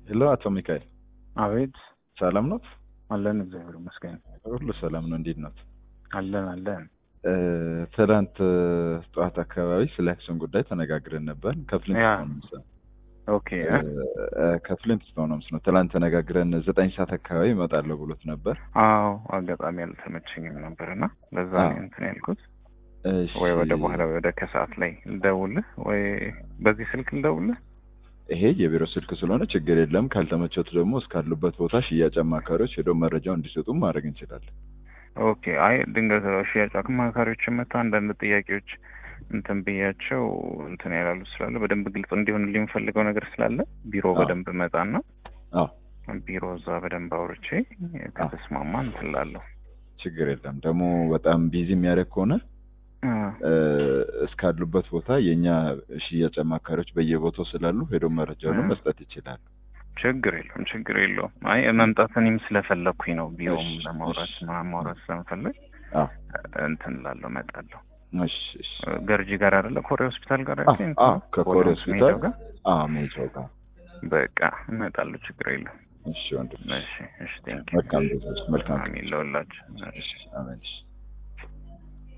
ሄሎ አቶ ሚካኤል አቤት ሰላም ኖት? አለን፣ እግዚአብሔር ይመስገን። ሁሉ ሰላም ነው። እንዴት ኖት? አለን አለን። ትናንት ጠዋት አካባቢ ስለ አክሲዮን ጉዳይ ተነጋግረን ነበር። ከፍሊንት ያ። ሆምስ ኦኬ ከፍሊንት ሆምስ ነው። ትናንት ተነጋግረን ዘጠኝ ሰዓት አካባቢ እመጣለሁ ብሎት ነበር። አዎ፣ አጋጣሚ አልተመቸኝም ነበር እና ለዛ ነው አዎ። እንትን ያልኩት። እሺ፣ ወይ ወደ በኋላ ወይ ወደ ከሰዓት ላይ ልደውልህ ወይ በዚህ ስልክ ልደውልህ። ይሄ የቢሮ ስልክ ስለሆነ ችግር የለም። ካልተመቸቱ ደግሞ እስካሉበት ቦታ ሽያጭ አማካሪዎች ሄደው መረጃው እንዲሰጡ ማድረግ እንችላለን። ኦኬ አይ ድንገት ሽያጭ አማካሪዎችን መጥተው አንዳንድ ጥያቄዎች እንትን ብያቸው እንትን ያላሉ ስላለ በደንብ ግልጽ እንዲሆንልኝ የምፈልገው ነገር ስላለ ቢሮ አዎ። በደንብ መጣና አዎ ቢሮ እዛ በደንብ አውርቼ ከተስማማ እንትን እላለሁ። ችግር የለም። ደግሞ በጣም ቢዚ የሚያደርግ ከሆነ አ፣ እስካሉበት ቦታ የእኛ ሽያጭ አማካሪዎች በየቦታው ስላሉ ሄደው መረጃውን እ። መስጠት ይችላሉ። ችግር የለውም ችግር የለውም። አይ መምጣት እኔም ስለፈለግኩኝ ነው ቢሮም እሺ፣ ለማውራት እሺ። ምናምን ማውራት ስለምፈልግ አዎ እንትን እላለሁ እመጣለሁ። እሺ፣ እሺ። ገርጂ ጋር አይደለ ኮሬ ሆስፒታል ጋር አዎ፣ አይደለ? አዎ፣ ከኮሬ ኮሬ ሆስፒታል ሜዳው ጋር አዎ፣ ሜጃው ጋር በቃ እመጣለሁ። ችግር የለም። እሺ፣ ወንድም እሺ እሺ ቴንክ መልካም ጊዜ፣ መልካም አሚን ለሁላችሁ። እሺ፣ አሜን። እሺ።